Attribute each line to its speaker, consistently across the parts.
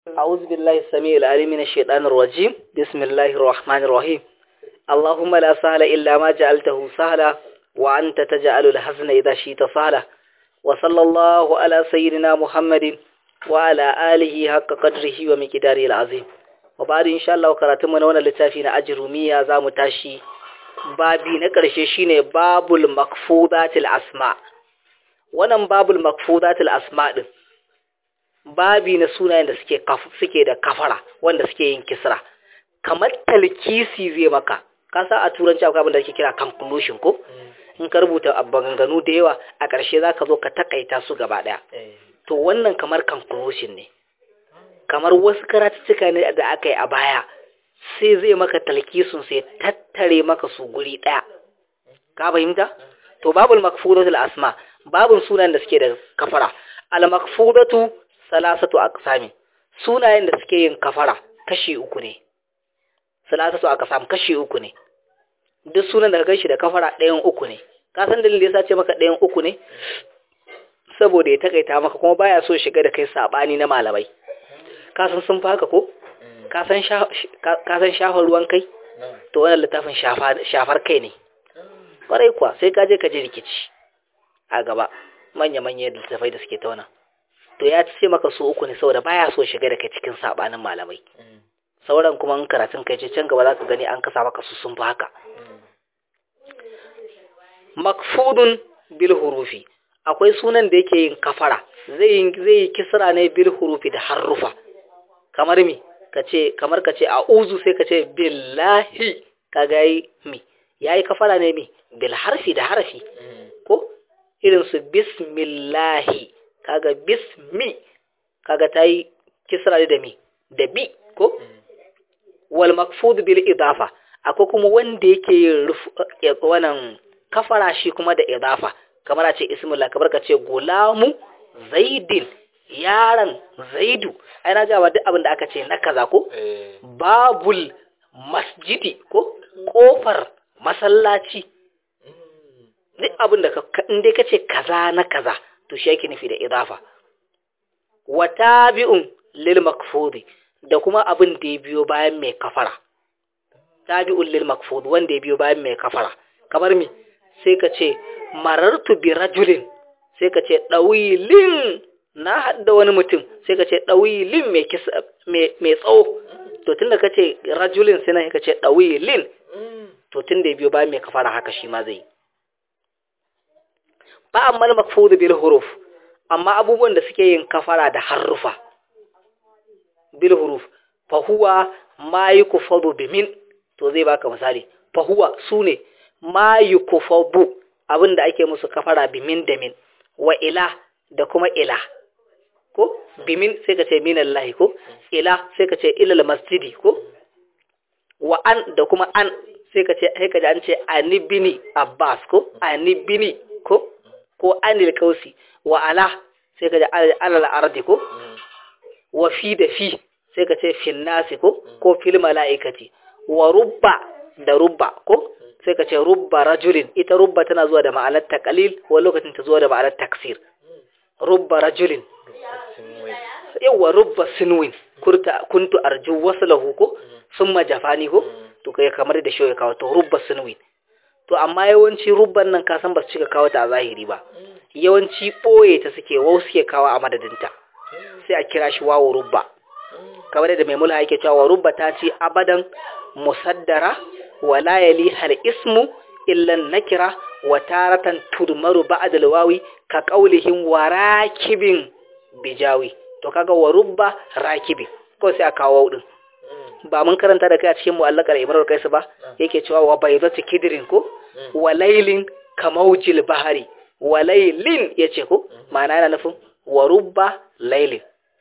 Speaker 1: أعوذ بالله السميع العليم من الشيطان الرجيم بسم الله الرحمن الرحيم اللهم لا سهل إلا ما جعلته سهلا وأنت تجعل الحزن إذا شئت سهلا وصلى الله على سيدنا محمد وعلى آله حق قدره ومقداره العظيم وبعد إن شاء الله كراتمنا وانا لتافين أجرمية زام تاشي babi na ƙarshe shine babul makfudatil asma wannan babul makfudatil asma din babi na sunayen da suke suke da kafara wanda suke yin kisra kamar talkisi zai maka ka sa a turanci akwai abin da ake kira conclusion ko in ka rubuta maganganu da yawa a ƙarshe zaka zo ka takaita su gaba ɗaya to wannan kamar conclusion ne kamar wasu karatuttuka ne da aka yi a baya sai zai maka talkisun sai tattare maka su guri ɗaya ka fahimta to babul makfudatul asma babun sunan da suke da kafara al makfudatu salasatu aqsami sunayen da suke yin kafara kashi uku ne salasatu aqsam kashi uku ne duk sunan da ka ganshi da kafara ɗayan uku ne ka san dalilin da yasa ce maka ɗayan uku ne saboda ya takaita maka kuma baya so shiga da kai sabani na malamai ka san sun faka ko ka san shafar ruwan kai to wannan littafin shafar kai ne kwarai kuwa sai ka je ka ji rikici a gaba manya-manya littafai da suke tauna to ya ce maka su uku ne saboda baya so shiga da kai cikin sabanin malamai sauran kuma in karatun kai ce can gaba za ka gani an kasa maka su sun fi haka makfudun bil hurufi akwai sunan da yake yin kafara zai yi kisra ne bil hurufi da harufa kamar mi kace kamar kace a'udhu sai kace billahi kaga yi mi yayi kafara ne mi bil harfi da harfi ko irin su bismillahi kaga bismi kaga tayi kisra da mi da bi ko wal makfud bil idafa akwai kuma wanda yake wannan kafara shi kuma da idafa kamar a ce ismullah kamar kace gulamu zaidin yaron zaidu ai na gawa duk abin da aka ce na kaza ko babul masjidi ko kofar masallaci duk abin da in dai kace kaza na kaza to shi yake nufi da idafa wa tabi'un lil makfudi da kuma abin da ya biyo bayan mai kafara tabi'un lil makfud wanda ya biyo bayan mai kafara kamar mi sai ka ce marartu bi rajulin sai ka ce dawilin na hadda wani mutum sai ka ce ɗawilin mai tsawo to tun da ka ce rajulin sai nan ka ce ɗawilin to tun da ya biyo bayan mai kafara haka shi ma zai ba amma makfudu bil huruf amma abubuwan da suke yin kafara da harufa bil huruf fa huwa ma yukfadu bimin to zai baka misali fa huwa sune ma yukfadu abinda ake musu kafara bimin da min wa ila da kuma ila ko bimin sai ka ce minallahi ko ila sai ka ce ilal masjidi ko wa an da kuma an sai ka ce sai ka ji an ce anibini abbas ko anibini ko ko anil kausi wa ala sai ka ji alal ardi ko wa fi da fi sai ka ce fin nasi ko ko fil malaikati wa rubba da rubba ko sai ka ce rubba rajulin ita rubba tana zuwa da ma'anar taqlil wa lokacin ta zuwa da ma'anar taksir rubba rajulin yawa rubba sinwin kurta kuntu arju waslahu ko summa jafani ko to kai kamar da shi ya kawo to rubba sinwin to amma yawanci rubban nan ka san ba su cika kawo ta a zahiri ba yawanci boye ta suke wau suke kawo a madadinta sai a kira shi wawo rubba kamar da mai mulha yake cewa rubba ta ce abadan musaddara wala yali hal ismu illa nakira wa taratan tudmaru ba'da alwawi ka qaulihim warakibin bijawi to kaga wa rubba rakibi ko sai a kawo din ba mun karanta da kai a cikin mu'allaqar imrar kaisu ba yake cewa wa baydatu kidrin ko wa laylin kamaujil bahari wa laylin yace ko ma'ana yana nufin wa rubba laylin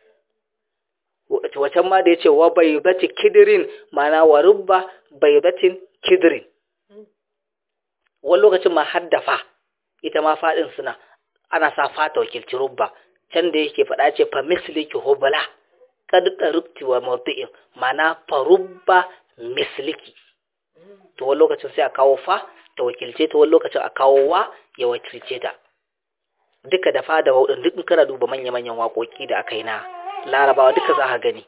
Speaker 1: wacan ma da yace wa baydatu kidrin ma'ana wa rubba baydatin kidrin wani lokacin ma haddafa ita ma fadin suna ana sa fata wakilci rubba can da yake faɗa ce fa misliki hubala kad tarubti wa mawdi'in mana fa rubba misliki to wani lokacin sai a kawo fa ta wakilce ta wani lokacin a kawo wa ya wakilce ta duka da fa da waudin duk kana duba manya-manyan waƙoƙi da aka yi na larabawa duka za ka gani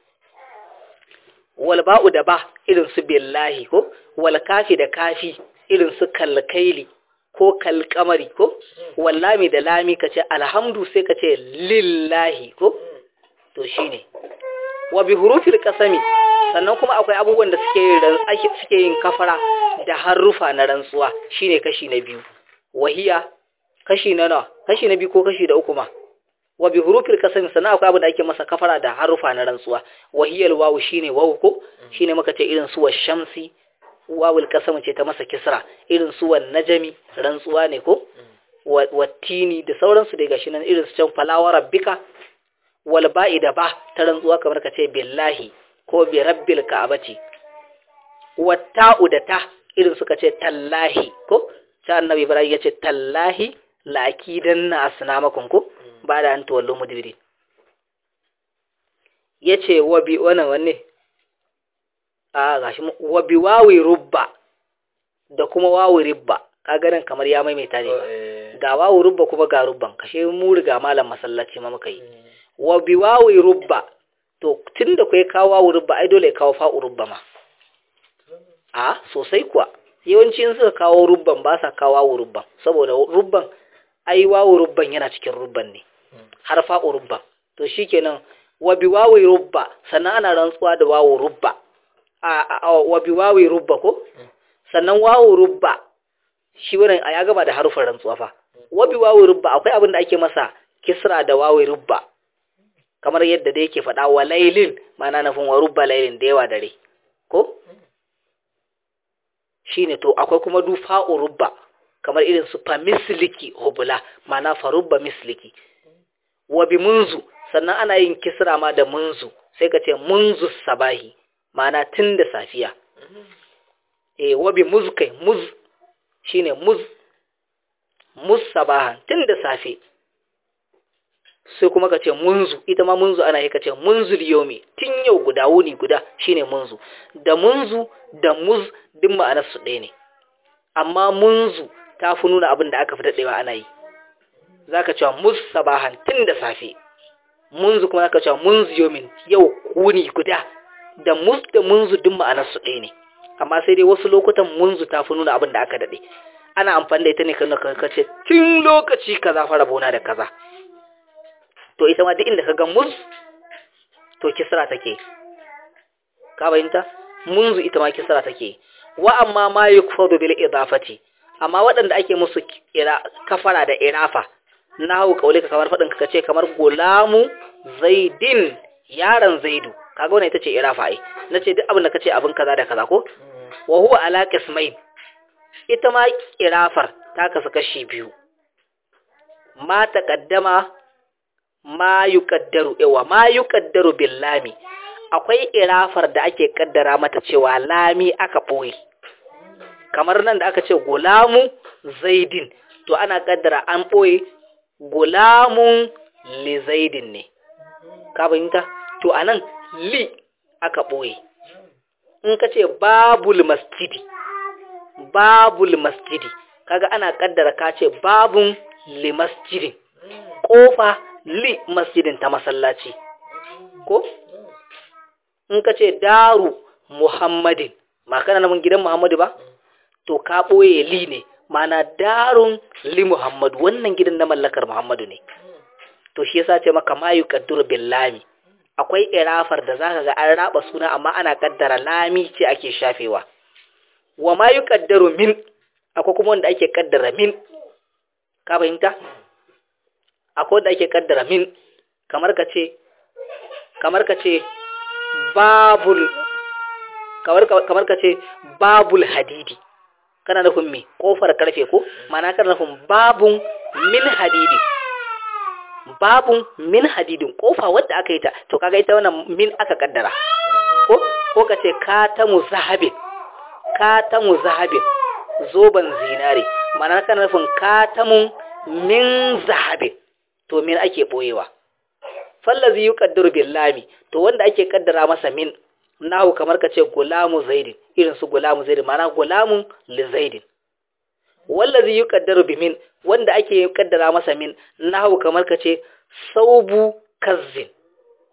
Speaker 1: wal ba'u da ba irin su billahi ko wal kafi da kafi irin su kalkaili ko kalkamari ko wallami da lami kace alhamdu sai kace lillahi ko to shine wa bi hurufil qasami sannan kuma akwai abubuwan da suke yin suke yin kafara da harufa na rantsuwa shine kashi na biyu wahiya kashi na nawa kashi na biyu ko kashi da uku ma wa bi hurufil qasam sannan akwai abin da ake masa kafara da harufa na rantsuwa wahiyal wawu shine wawu ko shine muka ce irin su shamsi wawul qasam ce ta masa kisra irin su wan najmi rantsuwa ne ko wattini da sauransu dai gashi nan irin su can falawa rabbika wal ba'i da ba ta rantsuwa kamar ka ce billahi ko bi rabbil ka'abati watta'u da ta irin suka ce tallahi ko ta annabi ibrahim ya ce tallahi la'akidan na asnamakum ko ba da an tuwallo mudbiri ya ce wabi wannan wanne a gashi wabi wawi rubba da kuma wawi ribba ka ganin kamar ya maimaita ne ga wawi rubba kuma ga rubban kashe mu riga malam masallaci ma muka yi wabi wawi rubba to tun da kai kawo wawi rubba ai dole ya kawo fa'u rubba ma a sosai kuwa yawanci in suka kawo rubban ba sa kawo wawi rubban saboda rubban ai wawi rubban yana cikin rubban ne har fa'u rubba to shikenan wa bi wawi rubba sannan ana rantsuwa da wawu rubba a wa bi wawi rubba ko sannan wawu rubba shi wannan ya gaba da harufan rantsuwa fa wa bi wawi rubba akwai abin da ake masa kisra da wawi rubba kamar yadda da yake faɗa wa lailin ma'ana nufin wa rubba lailin da yawa dare ko shine to akwai kuma du fa'u rubba kamar irin su fa misliki hubula ma'ana fa rubba misliki wa bi munzu sannan ana yin kisra ma da munzu sai ka ce munzu sabahi ma'ana tun da safiya eh wabi muz kai muz shine muz muz sabahan tun da safe sai kuma ka ce munzu ita ma munzu ana yi ka ce munzu yomi tun yau guda wuni guda shine munzu da munzu da muz duk ma'anar su ɗaya ne amma munzu ta fi nuna abin da aka fi daɗewa ana yi za ka cewa muz sabahan tun da safe munzu kuma aka cewa munzu yomin yau wuni guda da mus da munzu duk ma'anar su ɗaya ne amma sai dai wasu lokutan munzu ta fi nuna abin da aka daɗe ana amfani da ita ne kan ka ce tun lokaci kaza fara bona da kaza to ita ma duk inda ka ga muz to kisra take ka bayinta munzu ita ma kisra take wa amma ma yukfadu bil idafati amma waɗanda ake musu kafara da irafa na hau kaule ka kamar faɗin ka ce kamar gulamu zaidin yaron zaidu kaga wannan ita ce irafa ai na ce duk abin da ka ce abin kaza da kaza ko wa huwa ala qismain ita ma irafar ta kasu kashi biyu ma taqaddama ma yuqaddaru yawa ma yuqaddaru bil lami akwai irafar da ake kaddara mata cewa lami aka boye kamar nan da aka ce gulamu zaidin to ana kaddara an boye gulamun li zaidin ne ka fahimta to anan li aka boye in ka ce babul masjidi babul masjidi kaga ana kaddara ka ce babun li masjidin kofa li masjidin ta masallaci ko in ka ce daru muhammadin ma kana nan gidan muhammadu ba to ka boye li ne mana darun li muhammadu wannan gidan na mallakar muhammadu ne to shi yasa ce maka mayu kaddur billami akwai irafar da zaka ga an raba suna amma ana kaddara lami ce ake shafewa wa ma yuqaddaru min akwai kuma wanda ake kaddara min ka fahimta akwai wanda ake kaddara min kamar ka ce kamar ka ce babul kamar kamar ka ce babul hadidi kana nufin me kofar karfe ko mana kana nufin babun min hadidi babun min hadidin kofa wadda aka yi ta to kaga ita wannan min aka kaddara ko ko ka ce katamu zahabin katamu zahabin zoban zinare mana kana nufin katamun min zahabin to min ake boyewa fallazi yuqaddaru billami to wanda ake kaddara masa min nahu kamar ka ce gulamu zaidin irin su gulamu zaidin mana gulamun li zaidin wallazi yuqaddaru bimin wanda ake kaddara masa min nahu kamar ka ce saubu kazzin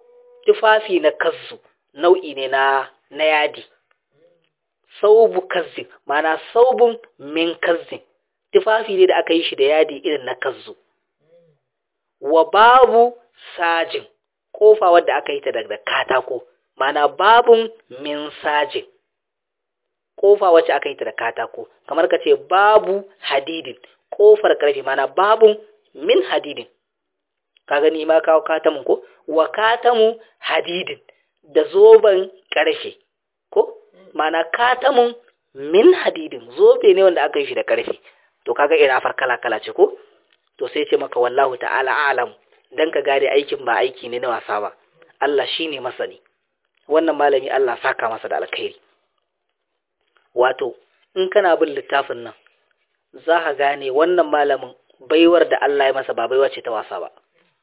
Speaker 1: tufafi na kazzu nau'i ne na na yadi saubu kazzin mana saubun min kazzin tufafi ne da aka yi shi da yadi irin na kazzu wa babu sajin kofa wadda aka yi ta daga katako mana babun min sajin kofa wacce aka yi ta da katako kamar ka ce babu hadidin kofar karfe mana babun min hadidin ka gani ma kawo katamun ko wa katamu hadidin da zoben karfe ko mana katamun min hadidin zobe ne wanda aka yi shi da karfe to kaga irafar kala kala ce ko to sai ce maka wallahu ta'ala alam dan ka gane aikin ba aiki ne na wasa ba Allah shine masani wannan malami Allah saka masa da alkhairi wato in kana bin littafin nan za ka gane wannan malamin baiwar da Allah ya masa ba baiwa ce ta wasa ba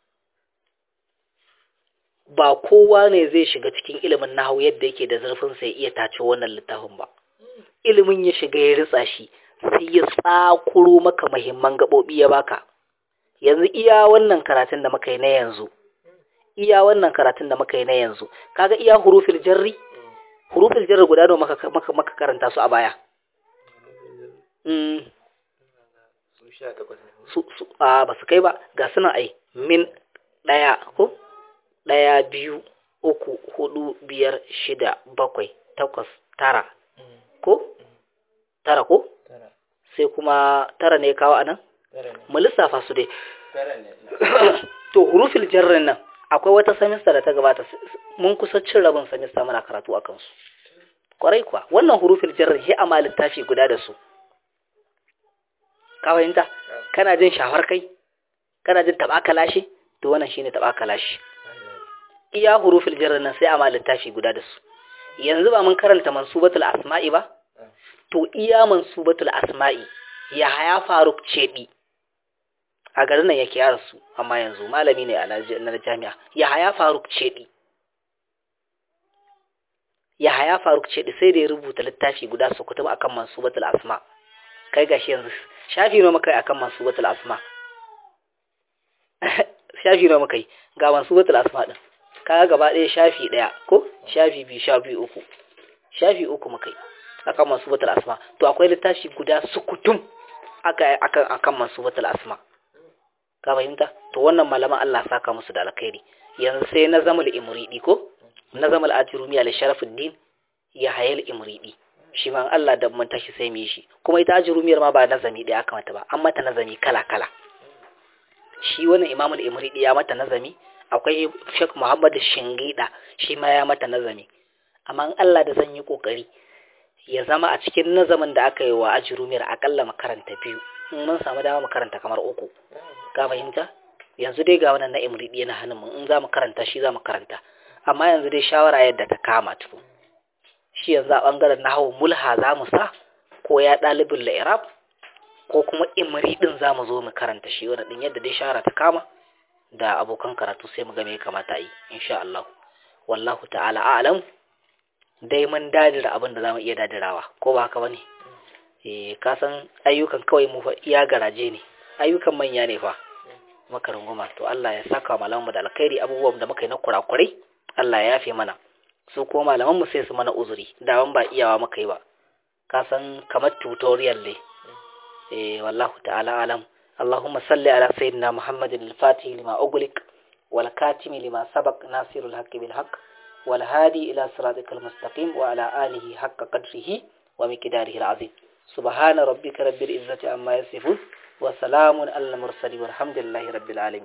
Speaker 1: ba kowa ne zai shiga cikin ilimin nahawu yadda yake da zurfin sai iya tace wannan littafin ba ilimin ya shiga ya ritsa shi sai ya tsakuro maka muhimman gabobi ya baka yanzu iya wannan karatun da muka yi na yanzu iya wannan karatun da muka yi na yanzu kaga iya hurufil jarri hurufil jarri guda nawa maka maka, maka karanta su a baya mm su su a ba su kai ba ga suna ai min daya ko daya biyu uku hudu biyar shida bakwai takwas tara ko tara ko sai kuma tara ne kawo anan mu lissafa su dai to hurufil jarrin nan akwai wata samista da ta gabata mun kusa cin rabin samista muna karatu a kansu kwarai kuwa wannan hurufil jarrin shi a littafi guda da su ka fahimta kana jin shafar kai kana jin taba kalashi to wannan shine taba kalashi iya hurufil jarrin nan sai a littafi guda da su yanzu ba mun karanta mansubatul asma'i ba to iya mansubatul asma'i ya haya faruk cebi a garin nan yake yara su amma yanzu malami ne a na jami'a ya haya faruk cebi ya haya faruk cebi sai da ya rubuta littafi guda su kutuba akan mansubatul asma kai gashi yanzu shafi nawa muka yi akan mansubatul asma shafi nawa muka yi ga mansubatul asma din kaga gaba ɗaya shafi ɗaya ko shafi biyu shafi uku shafi uku muka yi akan mansubatul asma to akwai littafi guda sukutum aka akan akan mansubatul asma ka fahimta to wannan malaman Allah saka musu da alkhairi yanzu sai na zamal imridi ko na zamal ajrumi al sharafuddin ya hayal imridi shi ma Allah da mun tashi sai mu shi kuma ita ajrumiyar ma ba nazami da aka mata ba an mata nazami kala kala shi wannan imamul imridi ya mata nazami akwai Sheikh Muhammad Shingida shi ma ya mata nazami amma Allah da zan yi kokari ya zama a cikin nazamin da aka yi wa ajrumiyar akalla makaranta biyu in mun samu dama makaranta kamar uku ka fahimta yanzu dai ga wannan na imridi na hannun mu in za mu karanta shi za mu karanta amma yanzu dai shawara yadda ta kama tuku shi yanzu a bangaren nahawu mulha za mu sa ko ya ɗalibin la'irab ko kuma imridin za mu zo mu karanta shi wani ɗin yadda dai shawara ta kama da abokan karatu sai mu ga me kamata yi insha Allah wallahu ta'ala a'lam dai mun dadira abin da zamu iya dadirawa ko ba haka bane eh ka san ayyukan kawai mu fa iya garaje ne ayyukan manya ne fa maka runguma to Allah ya saka malamanmu da alkhairi abubuwan da muka yi na kurakurai Allah ya yafe mana su ko malaman mu sai su mana uzuri da ban ba iyawa muka yi ba ka san kamar tutorial ne eh wallahu ta'ala alam اللهم صل على سيدنا محمد الفاتح لما أغلق والكاتم لما سبق ناصر الحق بالحق والهادي إلى صراطك المستقيم وعلى آله حق قدره ومقداره العظيم سبحان ربك رب العزة عما يصفون وسلام على المرسلين والحمد لله رب العالمين